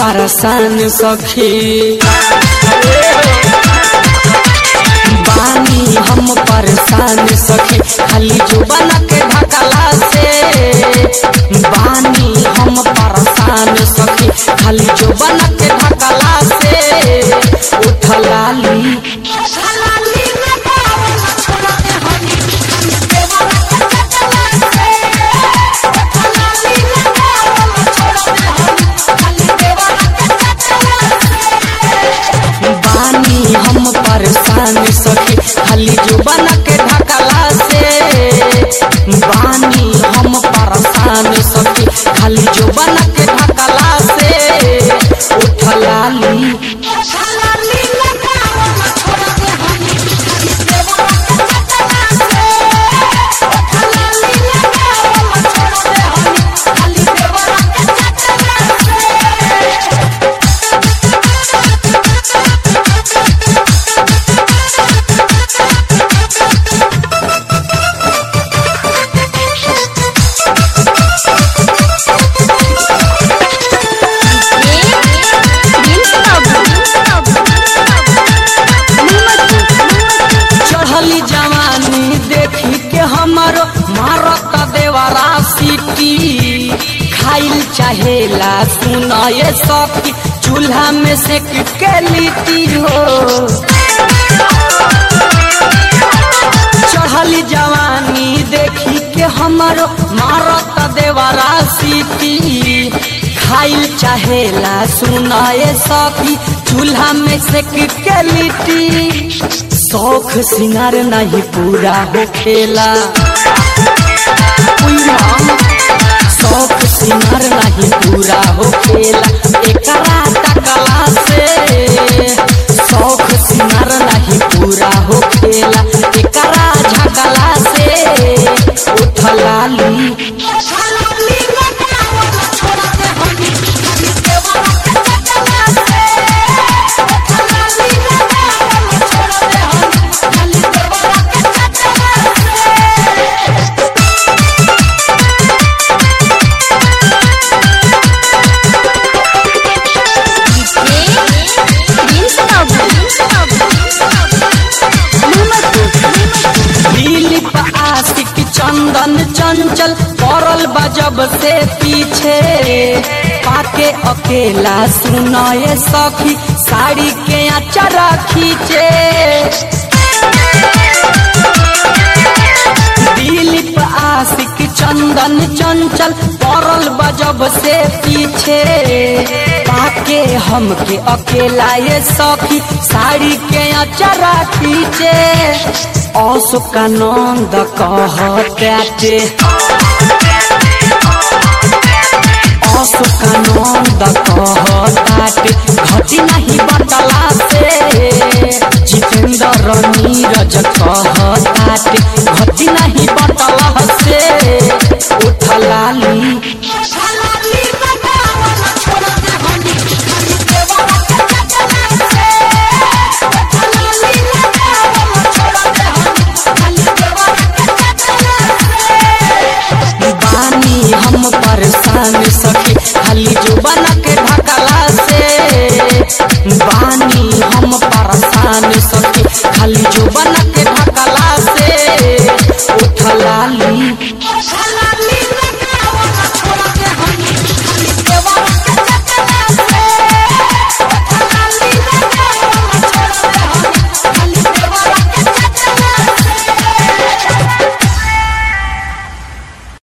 परेशान सखी बानी हम परेशान सखी खाली जुबान के ढकला से बानी हम परेशान सखी खाली जुबान के ढकला से उठलाली बानी हम परेशान सखी खाली जुबान के ढकला से बानी हम परेशान सखी खाली जुबान के ढकला से उठलाली चढ़ली जवानी देखी के हमारो मारत देवरा सिटी खाइल चाहेला सुनाए सखी चूल्हा में से के लिट्टी हो चढ़ली जवानी देखी के हमारो मारत देवरा सिटी खाइल चाहेला सुनाए सखी चूल्हा में से के लिट्टी शौख सिंगार नहीं पूरा हो खेला शौख सिंगार नहीं पूरा हो खेला एकरा टकला से शौख सिंगार नहीं पूरा हो खेला एकरा झगला से उठलाली दिलीप आशिक चंदन चंचल पड़ल बजब से पीछे पाके अकेला सुनाए सखी साड़ी के अचरा खींचे दिलीप आशिक चंदन चंचल पड़ल बजब से पीछे पाके हमके अकेला ये सखी साड़ी के अचरा खींचे अशोकानंद कहते अशोकानंद कहताटे घटी नहीं बटला से जितेंद्र नीरज कहताटे घटी नहीं बटला से उठलाली बानी हम परेशान सखी खाली जुबान के ढकला से